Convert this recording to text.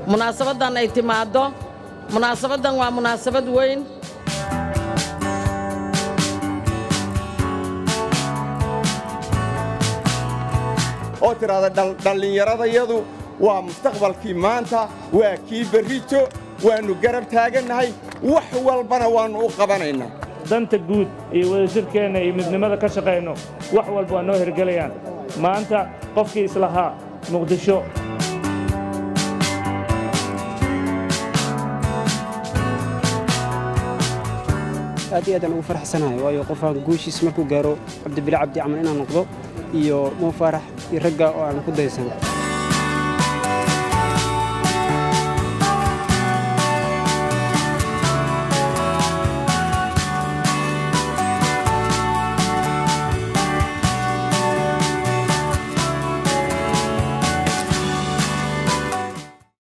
munaasabaddan ay timaaddo munaasabaddan waa munaasabad weyn oo tidhaahda dhallinyaradayadu waa mustaqbalkii maanta waa kii berrito waannu garab taagannahay wax walbana waannu u qabanaynaa danta guud iyo wadajirkeenna iyo midnimada ka shaqayno wax walba waa noo hirgelayaan maanta qofkii islahaa muqdisho aad iyo aadaan ugu farxsanahay waayo qofaan guushiis markuu gaaro cabdibile cabdi camal inaan noqdo iyo mo faarax iyo ragga oo aan ku daysan